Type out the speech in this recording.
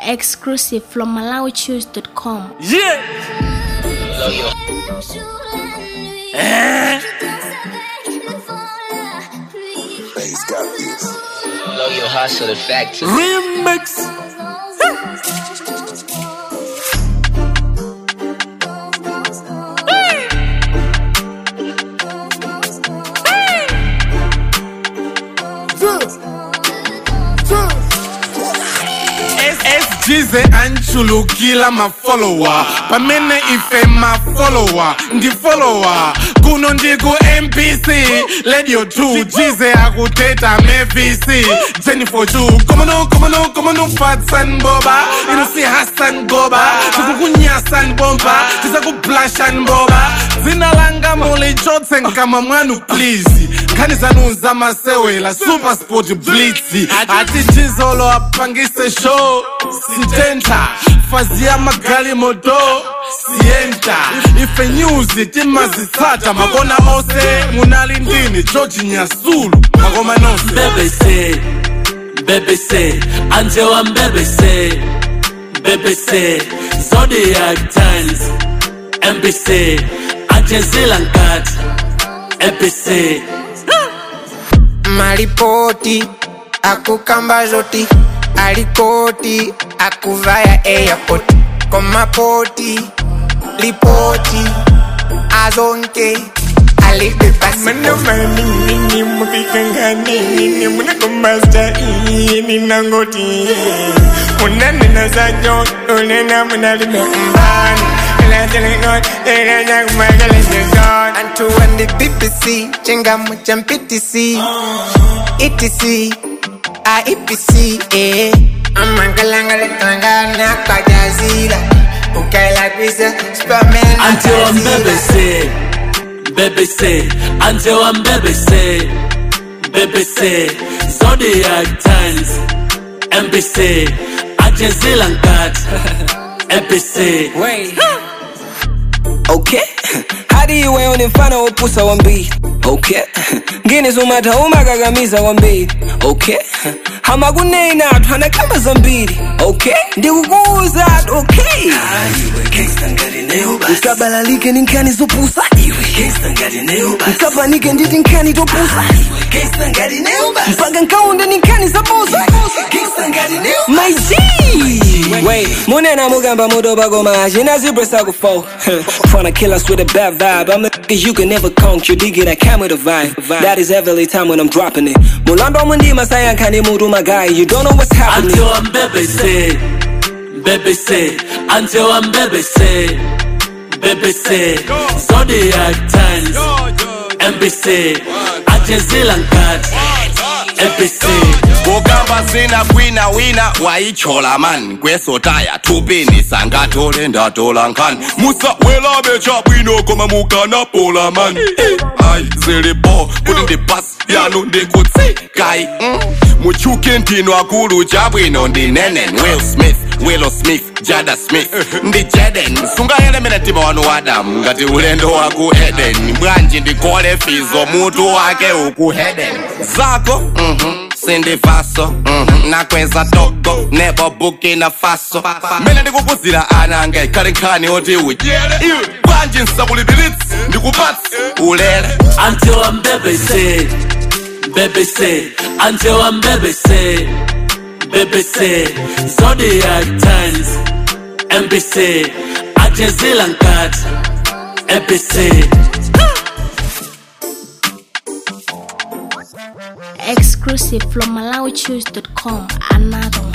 Exclusive from MalawiChoose.com. Yeah. Eh. Bass got this. Blow your hustle the factory. Remix. jize anchulukila mafolowa pamene ife mafolowa ndi folowa kuno ndiku mpc radio 2 jize akuteta mevc jennifer chu komano komano komano fatsan boba ino si hassan goba tikukunyasan bomba tisakublashan boba dzina langa mulichotse nkama mwanu please nkhani zanu zamasewela super sport blitz ati jizolo apangise show sitenta fazi ya magali moto sienta ife nyuzi timazitsata makona ose munali ndini george nyasulu makoma nonse BBC, BBC, anje wa BBC, BBC, Zodiac Times, MBC, anje Zilankat, MBC. maripoti akukamba zoti alikoti akuvaya airport komapoti lipoti azonke alipepasimanomanini mukikanganini munakombasta ini nangoti munanena zajo unena munalime mbani Antu wandi BBC Chengamu cha MPTC ETC IEPC eh Amangalangale tangana kwa jazira Ukaila kwisa Superman Anje wa BBC, BBC, anje wa BBC, BBC, Zodiac Times, MBC, anje Zilankat, MBC. Okay. hadi iwe unifana upusa wa mbili okay ngini zumata umakakamiza wa mbili okay hamakuneina athu anakamba zambiri okay ndikukuuza ati okay nkabalalike ni nkhani zopusa nkapanike nditi nkhani topusa mpaka nkaunde ni nkhani zapusa my G Wait, munena mugamba mudoba goma Jina zebra sago fo Tryna kill us with a bad vibe I'm the nigga you can never conk You dig it, I come with a vibe That is every time when I'm dropping it Mulando mundi masaya nkani mudu my guy You don't know what's happening Anje wa BBC, BBC, anje wa BBC, BBC, Zodiac Times, MBC, anje Zilankat, MBC. kugamba zina kwina wina wayichola man kwesotaya tupini sangatole ndatola nkhani musawelabe chabwino koma mukanapola man ayi zilipo kuti ndi basi yanu ndikutsikai mm. muchuke ntino akulu chabwino ndi nenen will smith willow smith jada smith ndi jaden sungayelemera mtima wanu wadamu ngati ulendo waku eden bwanji ndikole fizo mutu wake uku heden zako mhm sindivaso mhm, nakweza togo nebo bukina faso mene ndikukuzira ana anga ikhale nkhani oti udyere iwe bwanji nsakulipilitsi ndikupatsi ulere Ante wa BBC, BBC, ante wa BBC, BBC, Zodiac Times, MBC, ante Zilankat, MBC. Exclusive from MalawiChoose.com. Another one.